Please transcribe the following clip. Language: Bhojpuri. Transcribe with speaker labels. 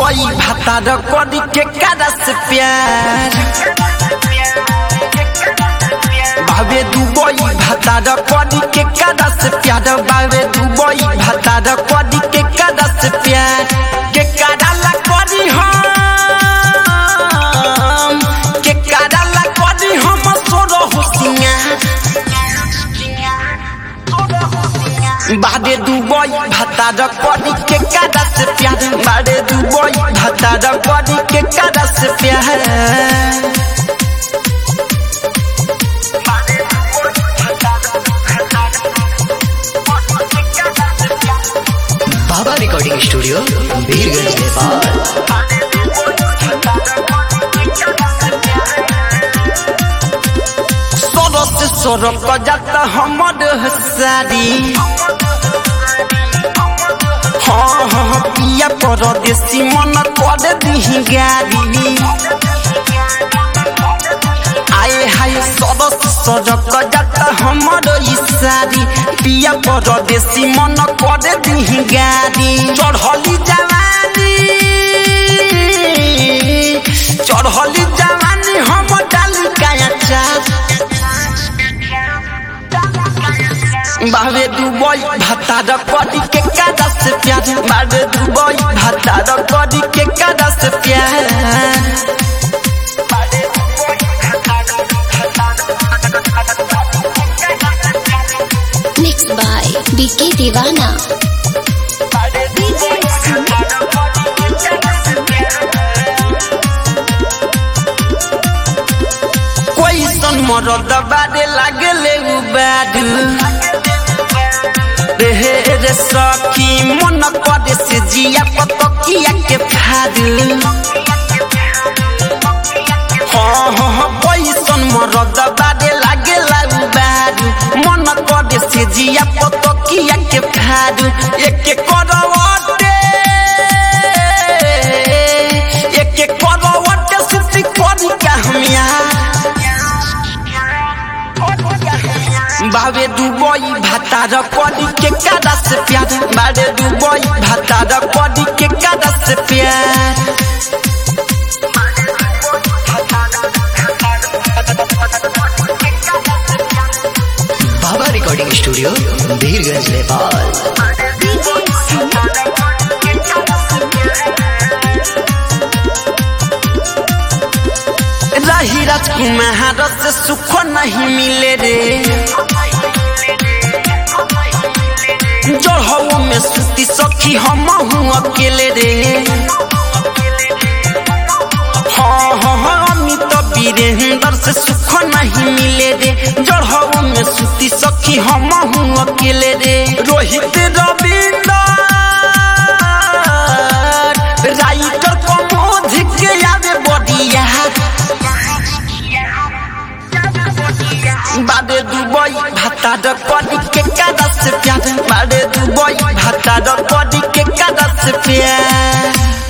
Speaker 1: दुबई भातार करी के करस प्यार बाबे दुबई भातार करी के करस प्यार बाबे दुबई भातार करी के करस प्यार के कराला करी हम के कराला करी हम सोरो हुसिया बाडे दुबई भातार करी के करस प्यार बाडे दुबई भातार करी के करस प्यार
Speaker 2: बाबा रिकॉर्डिंग स्टूडियो बीरगंज नेपाल
Speaker 1: सरस सरक जाता हमर सारी हाँ हाँ पिया परदेसी मन कर दिही गारी आए हाय सरस सरक जाता हमर सारी पिया परदेसी मन कर दिही गारी चढ़ली जवानी चढ़ली जवानी हम डाली काया चार बाबे दुबई भातार करी के करस प्यार बाबे दुबई भातार करी के करस प्यार
Speaker 3: Mixed by BK Divana.
Speaker 1: कोई सन मरद बारे लागले उबाडू रे रे सखी मन करे से जिया पतकिया के फाडू हाँ हाँ हाँ पैसन मरद बारे लागेला उबाडू मन करे से जिया पतकिया के फाडू एक करवटे एक करवटे सुती करी का हमिया बाबे दुबई भातार करी के करस प्यार बाबे दुबई भातार करी के करस प्यार
Speaker 2: बाबा रिकॉर्डिंग स्टूडियो बीरगंज नेपाल
Speaker 1: रही राजकुमार से सुख नहीं मिले रे जड़हू में सुती सखी हम हूँ अकेले रे हाँ हाँ हाँ अमित वीरेंद्र से सुख नहीं मिले रे जड़हू में सुती सखी हम हूँ अकेले रे रोहित रविंद्र राइटर कमोध के आवे बडिया बाडे दुबई भातार करी के करस प्यार बाडे दुबई भातार करी के करस प्यार